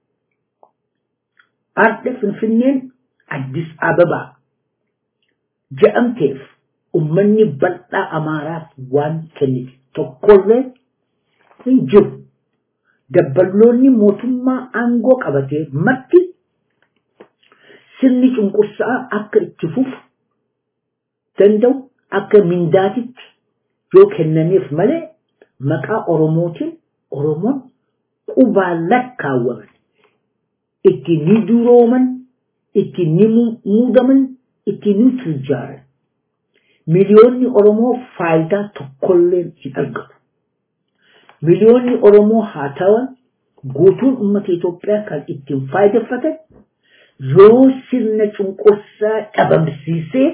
Arda Finfinneen Addis Ababaa jedhamteef ummanni bal'aa Amaaraaf waan kennite tokkollee hin jiru. Dabballoonni mootummaa aangoo qabatee marti sirni cunqursaa akka itti fufu danda'u akka mindaatitti yoo kennameef malee maqaa Oromootiin Oromoon qubaan lakkaawwaman itti ni durooman itti ni muudaman itti ni tujjaaran miliyoonni Oromoo faayidaa tokkollee hin argatu. Miliyoonni Oromoo haa ta'an guutuun uummata Itoophiyaa kan ittiin faayideffatan yoo sirna cunqursaa dhabamsiisee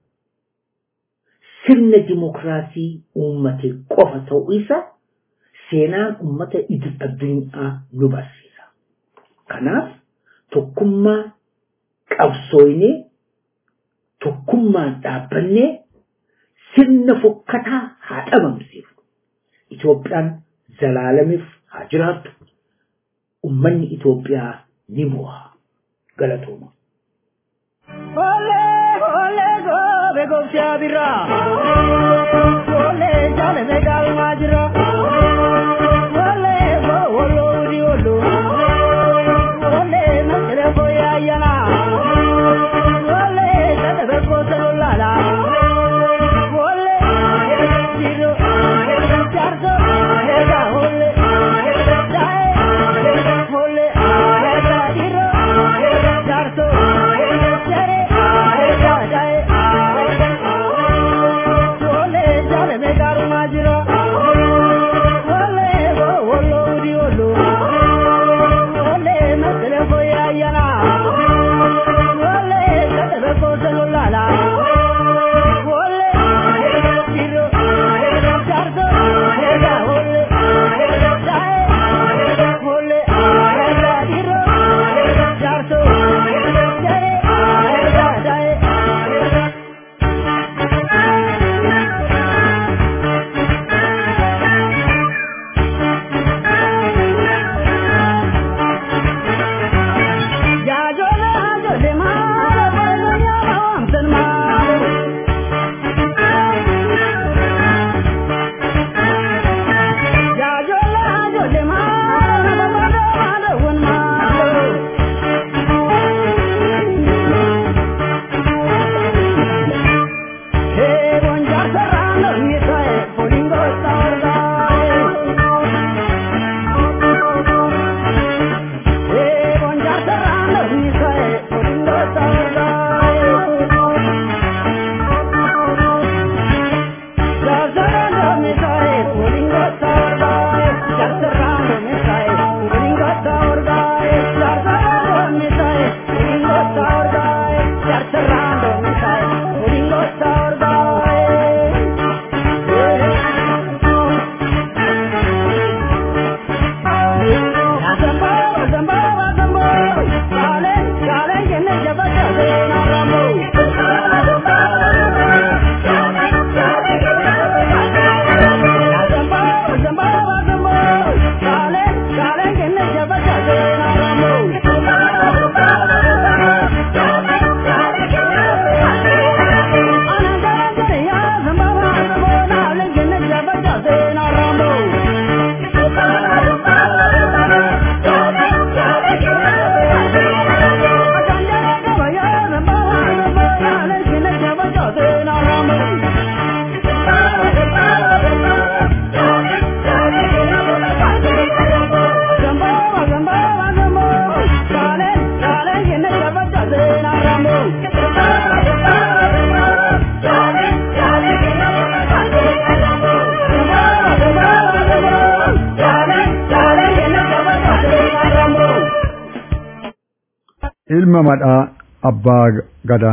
sirna dimokiraasii uummate qofa ta'uu isa seenaan uummata idil addunyaa nu barsiisa. Kanaaf tokkummaa qabsooynee tokkummaan dhaabbannee sirna fokkataa haa dhabamsiifnu. Itoophiyaan zalaalamiif haa jiraattu. Ummanni Itoophiyaa ni mo'a. Galatooma. Ole, ole, gobe gobsha birra. Ole, jale me galma jira. Ole, go, olo, udi, olo. Ole, na kere ko ya yana. Ole, tade be ko talo lala. Ole, jiro, jargo, hega, ole, jae, ole, hega, jiro, jargo, jare, hega, jae. Ole, jale me garma jira. ኢልመ መድአ አባ ገዳ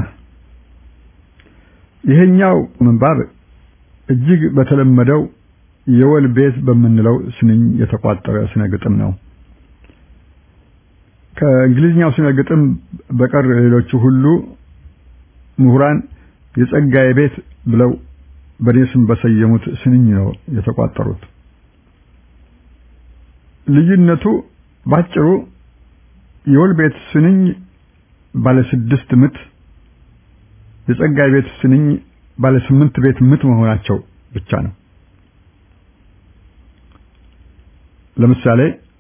ይሄኛው ምንባብ እጅግ በተለመደው የወል ቤት በምንለው ስንኝ የተቋጠረ ስነ ግጥም ነው። ከእንግሊዝኛው ስነ ግጥም በቀር ሌሎቹ ሁሉ ምሁራን የጸጋዬ ቤት ብለው በእኔ ስም በሰየሙት ስንኝ ነው የተቋጠሩት። ልዩነቱ ባጭሩ የወል ቤት ስንኝ ባለ ስድስት ምት፣ የጸጋዬ ቤት ስንኝ ባለ ስምንት ቤት ምት መሆናቸው ብቻ ነው። ለምሳሌ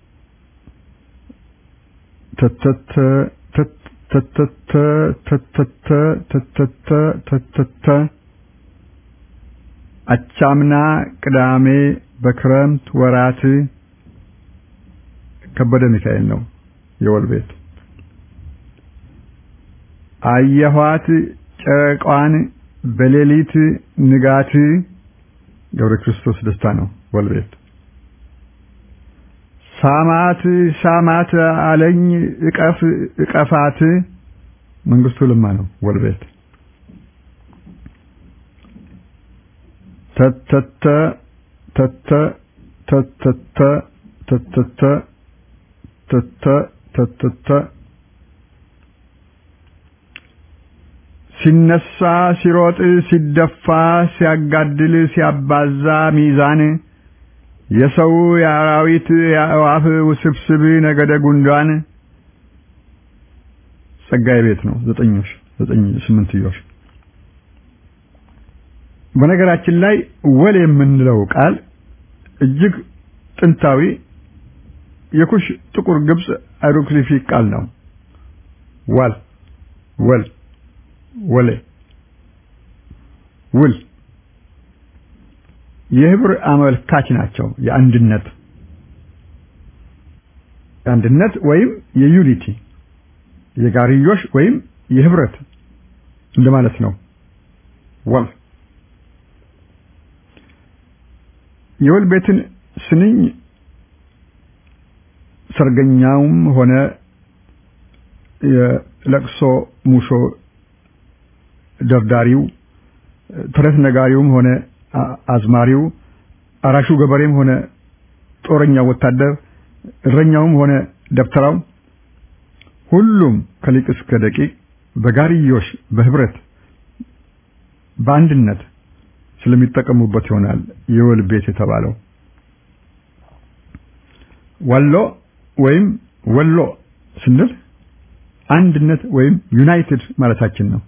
ተተተ ተተተ ተተተ ተተተ ተተተ አቻምና ቅዳሜ በክረምት ወራት ከበደ ሚካኤል ነው የወል ቤት። አየኋት ጨረቋን በሌሊት ንጋት ገብረ ክርስቶስ ደስታ ነው ወል ቤት። ሳማት ሳማት አለኝ እቀፍ እቀፋት መንግስቱ ለማ ነው ወል ቤት። ተተተ ተተ ተተተ ተተተ ተተ ተተተ ሲነሳ ሲሮጥ ሲደፋ ሲያጋድል ሲያባዛ ሚዛን የሰው የአራዊት የአእዋፍ ውስብስብ ነገደ ጉንዳን ጸጋዬ ቤት ነው። ዘጠኞሽ ዘጠኝ ስምንትዮሽ። በነገራችን ላይ ወል የምንለው ቃል እጅግ ጥንታዊ የኩሽ ጥቁር ግብጽ ሃይሮግሊፊክ ቃል ነው። ዋል ወል ወሌ ውል የህብር አመልካች ናቸው። የአንድነት የአንድነት ወይም የዩኒቲ የጋርዮሽ ወይም የህብረት እንደማለት ነው። ወል የወል ቤትን ስንኝ ሰርገኛውም ሆነ የለቅሶ ሙሾ ደርዳሪው ተረት ነጋሪውም ሆነ አዝማሪው አራሹ ገበሬም ሆነ ጦረኛው ወታደር እረኛውም ሆነ ደብተራው ሁሉም ከሊቅ እስከ ደቂቅ በጋርዮሽ በህብረት በአንድነት ስለሚጠቀሙበት ይሆናል የወል ቤት የተባለው። ወሎ ወይም ወሎ ስንል አንድነት ወይም ዩናይትድ ማለታችን ነው።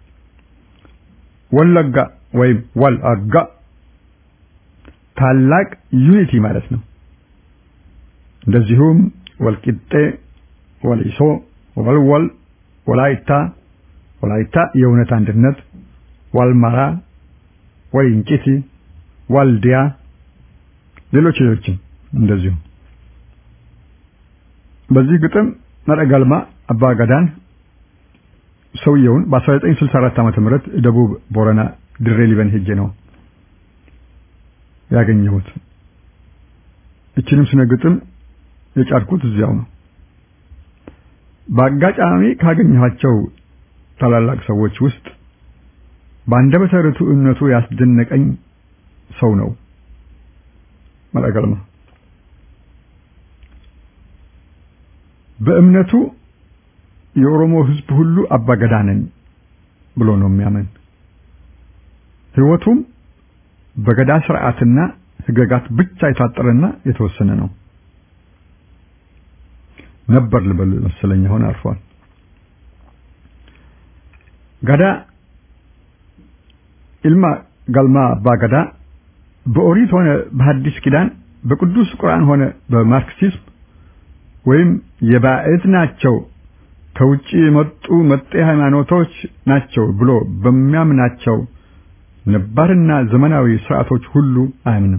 ወለጋ ወይም ወልአጋ ታላቅ ዩኒቲ ማለት ነው። እንደዚሁም ወልቂጤ፣ ወሊሶ፣ ወልወል፣ ወላይታ ወላይታ የእውነት አንድነት፣ ዋልማራ፣ ወሊንጭቲ፣ ዋልዲያ ሌሎች ሌሎችም እንደዚሁ በዚህ ግጥም ነረጋልማ አባገዳን ሰውየውን በ1964 ዓመተ ምህረት ደቡብ ቦረና ድሬ ሊበን ሄጄ ነው ያገኘሁት። እችንም ስነ ግጥም የጫድኩት እዚያው ነው። በአጋጣሚ ካገኘኋቸው ታላላቅ ሰዎች ውስጥ በአንደበተ ርቱዕነቱ ያስደነቀኝ ሰው ነው መረገልማ። በእምነቱ የኦሮሞ ሕዝብ ሁሉ አባገዳ ነኝ ብሎ ነው የሚያምን። ሕይወቱም በገዳ ስርዓትና ህገጋት ብቻ የታጠረና የተወሰነ ነው ነበር ልበል መሰለኝ። አሁን አርፏል። ገዳ ኢልማ ጋልማ አባ ገዳ በኦሪት ሆነ በሐዲስ ኪዳን በቅዱስ ቁርአን ሆነ በማርክሲዝም ወይም የባዕድ ናቸው ከውጪ የመጡ መጤ ሃይማኖቶች ናቸው ብሎ በሚያምናቸው ነባርና ዘመናዊ ስርዓቶች ሁሉ አያምንም።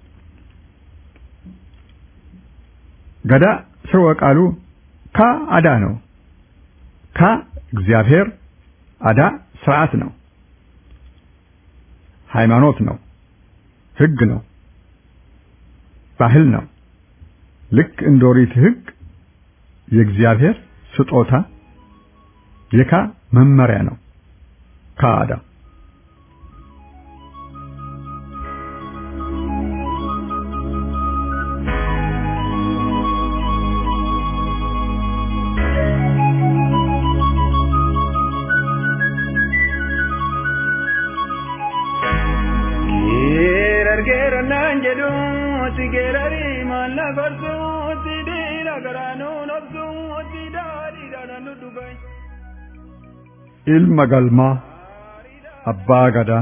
ገዳ ስርወ ቃሉ ካ አዳ ነው። ካ እግዚአብሔር፣ አዳ ስርዓት ነው፣ ሃይማኖት ነው፣ ህግ ነው፣ ባህል ነው። ልክ እንደ ኦሪት ህግ የእግዚአብሔር ስጦታ የካ መመሪያ ነው። ካዳ ilma galmaa abbaa gadaa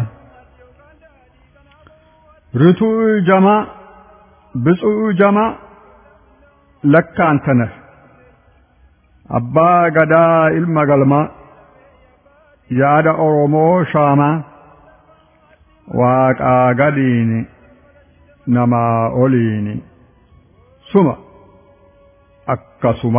ርቱዕ ጀማ ብፁዕ ጀማ ለካ አንተ ነህ አባ ገዳ ilma galmaa yaada oromoo shaamaa waaqaa gadiini namaa oliini suma akkasuma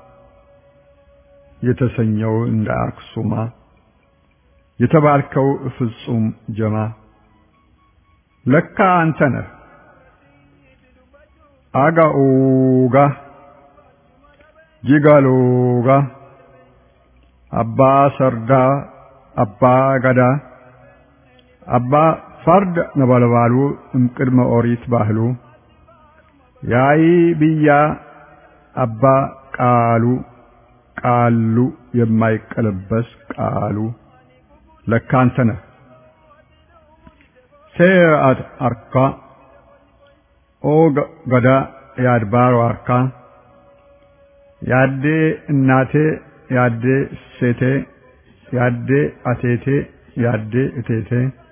የተሰኘው እንደ አክሱማ የተባልከው ፍጹም ጀማ ለካ አንተ ነህ አጋኡጋ ጂጋሎጋ አባ ሰርዳ አባ ገዳ አባ ፈርድ ነበልባሉ እምቅድመ ኦሪት ባህሉ ያይ ብያ አባ ቃሉ ቃሉ የማይቀለበስ ቃሉ ለካ አንተ ነህ። ሴአት አርካ ኦ ገዳ የአድባሮ አርካ ያዴ እናቴ ያዴ ሴቴ ያዴ አቴቴ ያዴ እቴቴ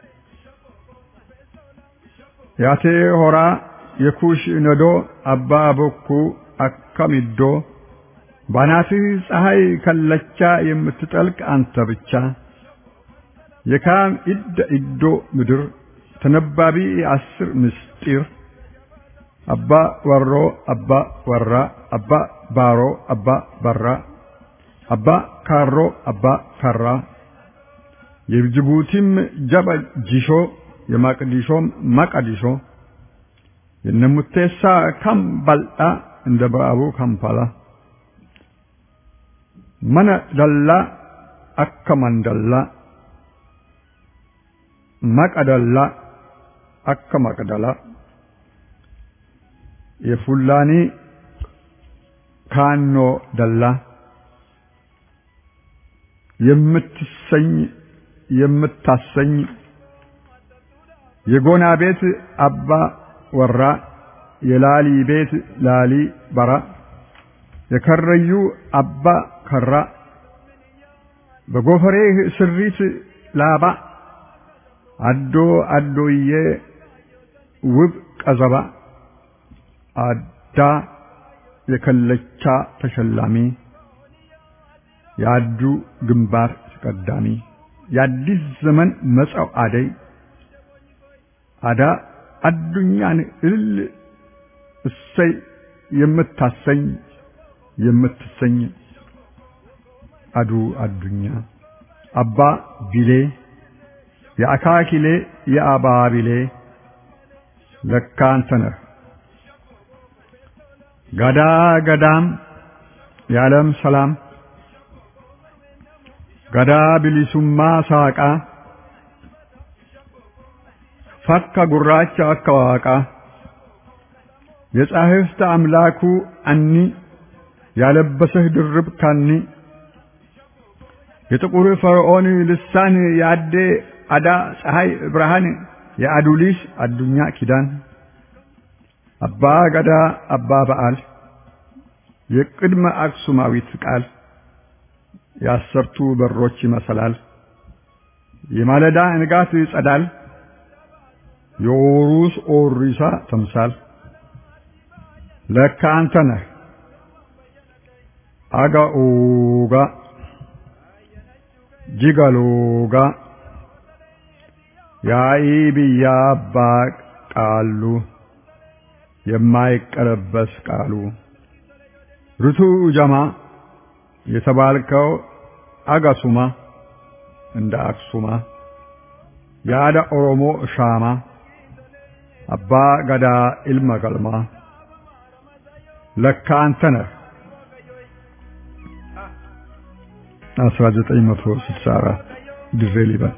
ያቴ ሆራ የኩሽ ነዶ አባ ቦኩ አከሚዶ ባናትህ ፀሐይ ከለቻ የምትጠልቅ አንተ ብቻ የካም ኢደ ኢዶ ምድር ተነባቢ አስር ምስጢር አባ ወሮ አባ ወራ አባ ባሮ አባ በራ አባ ካሮ አባ ከራ የጅቡቲም ጀበ ጂሾ የማቅዲሾም ማቃዲሾ የነሙቴሳ ከም ባልጣ እንደ በአቡ ካምፓላ mana dallaa akka mandallaa maqa dallaa akka maqdalaa የፉላኒ ካኖ ደላ የምትሰኝ የምታሰኝ የጎና ቤት አባ ወራ የላሊ ቤት ላሊ በራ የከረዩ አባ ከራ በጎፈሬህ ስሪት ላባ አዶ አዶዬ ውብ ቀዘባ አዳ የከለቻ ተሸላሚ የአዱ ግንባር ተቀዳሚ የአዲስ ዘመን መጻው አደይ አዳ አዱኛን እልል እሰይ የምታሰኝ የምትሰኝ አዱ አዱኛ አባ ቢሌ የአካኪሌ የአባ ቢሌ ለካ አንተ ነህ ገዳ ገዳም የዓለም ሰላም ገዳ ቢሊሱማ ሳቃ ፈካ ጉራቻ አከዋቃ የጻሕፍት አምላኩ አኒ ያለበሰህ ድርብ ካኒ የጥቁር ፈርዖን ልሳን የአዴ አዳ ፀሐይ ብርሃን የአዱሊስ አዱኛ ኪዳን አባ ገዳ አባ በዓል የቅድመ አክሱማዊት ቃል የአሰርቱ በሮች ይመሰላል የማለዳ ንጋት ጸዳል የኦሩስ ኦሪሳ ተምሳል ለካ አንተ ነህ አጋኡጋ ጂጋሎጋ ያኢ ብያ አባ ቃሉ የማይቀለበስ ቃሉ ርቱ ጀማ የተባልከው አጋሱማ እንደ አክሱማ የአዳ ኦሮሞ ሻማ አባ ገዳ ኢልመ ገልማ ለካ አንተ ነህ 1964 ድሬ ሊበን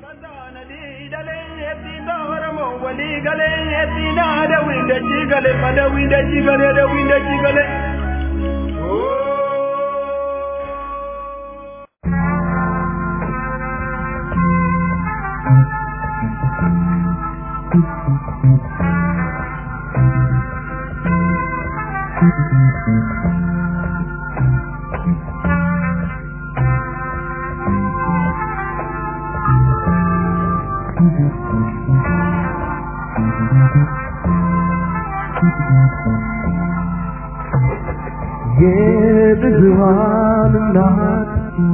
የብዙሃን እናት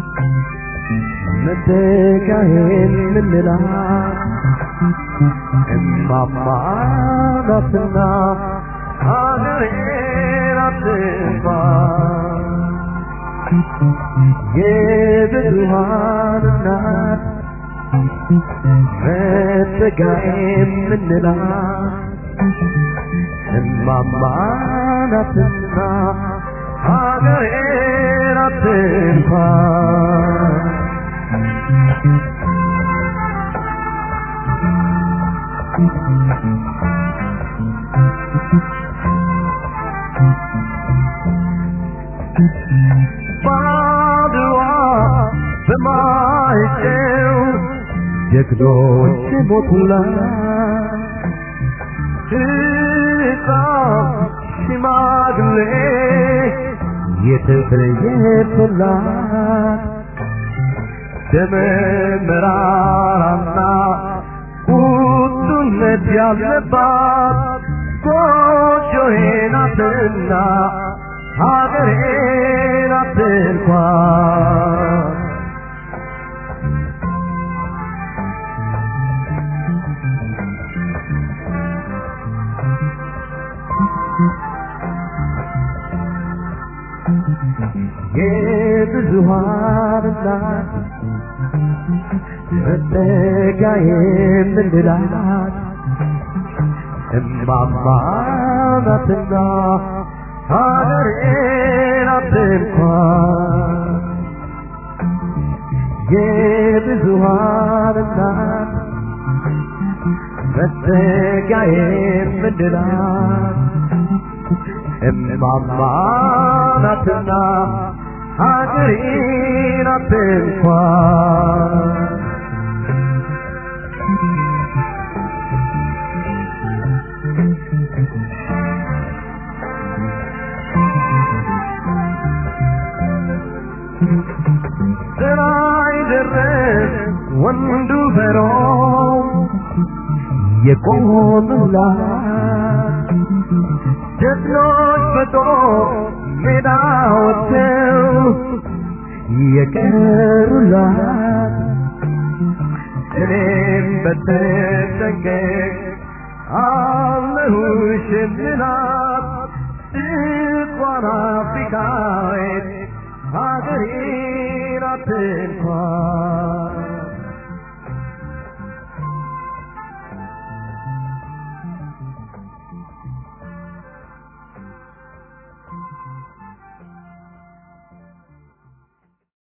መተካሄን ምንላት እማማ ናትና ሀገሬን አትንፋ የብዙሃን እናት መተካሄን ምንላት እማማ ናትና ሀገሬን አትንኳ ባድዋ በማይጨው ጀግኖች ሞቱላት ሕፃን ሽማግሌ የተለየላት ደመ መራራና ቁጡነት ያለባት ጎጆዬ ናትና ሀገሬ ናት እንኳን የብዙሃን እናት መጠጊያ የምንላት እማማ ናትና ሀገሬ ናት እንኳን የብዙሃን እናት መጠጊያ የምንላት እማማ ናትና ሀገሬ ናት እንኳን ስራይ ድረስ ወንዱ በሮም የቆሙላት ጀግኖች በጦር ሜዳ ወጥተው የቀሩላት እኔም በተጠንቀቅ አለሁሽ የምላት ድንኳን አፍሪካዊት ሀገሬ ናት እንኳን